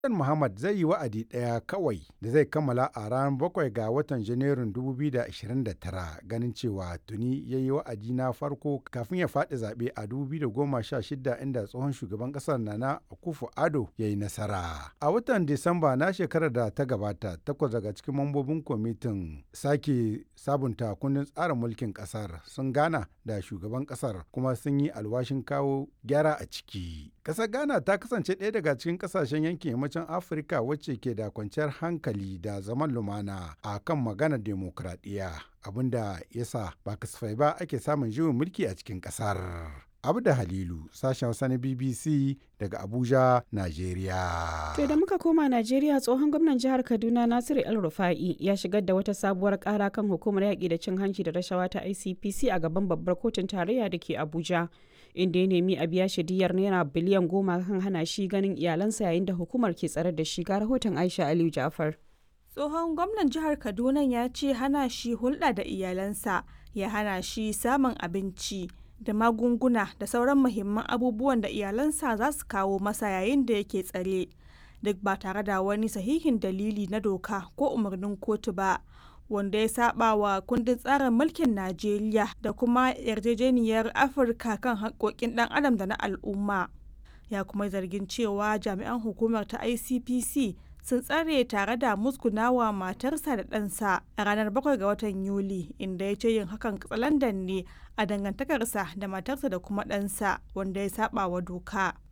Hassan Muhammad zai yi wa'adi ɗaya kawai da zai kammala a ranar bakwai ga watan Janairun 2029 ganin cewa tuni ya yi wa'adi na farko kafin ya faɗi zaɓe a 2016 inda tsohon shugaban ƙasar Nana Akufo-Addo ya yi nasara. A watan Disamba na shekarar da ta gabata takwas daga cikin mambobin kwamitin sake sabunta kundin tsarin mulkin ƙasar sun gana da shugaban ƙasar kuma sun yi alwashin kawo gyara a ciki. Ƙasar Ghana ta kasance ɗaya daga cikin ƙasashen yankin yammacin Afirka wacce ke da kwanciyar hankali da zaman lumana a kan maganar demokradiyya abinda ya sa ba kasafai ba ake samun juyin mulki a cikin ƙasar. Abda Halilu, sashen Hausa na BBC daga Abuja, Najeriya. To da muka koma Najeriya tsohon gwamnan jihar Kaduna Nasiru El Rufa'i ya shigar da wata sabuwar kara kan hukumar yaƙi da cin hanci da rashawa ta ICPC a gaban babbar kotun tarayya da ke Abuja. Inda ya nemi a biya shi diyar naira biliyan goma kan hana shi ganin iyalansa yayin da hukumar ke tsare da shi ga rahoton Aisha Aliyu Jafar. Tsohon gwamnan jihar Kaduna ya ce hana shi hulɗa da iyalansa ya hana shi samun abinci. da magunguna da sauran muhimman abubuwan da iyalansa za su kawo masa yayin da yake tsare duk ba tare da wani sahihin dalili na doka ko umarnin kotu ba wanda ya saba wa kundin tsarin mulkin najeriya da kuma yarjejeniyar afirka kan haƙoƙin ɗan adam da na al'umma ya kuma zargin cewa jami'an hukumar ta icpc sun tsare tare da musgunawa matarsa da ɗansa a ranar 7 ga watan Yuli inda ya ce yin hakan katsalandan ne a dangantakarsa da matarsa da kuma ɗansa wanda ya saba wa doka.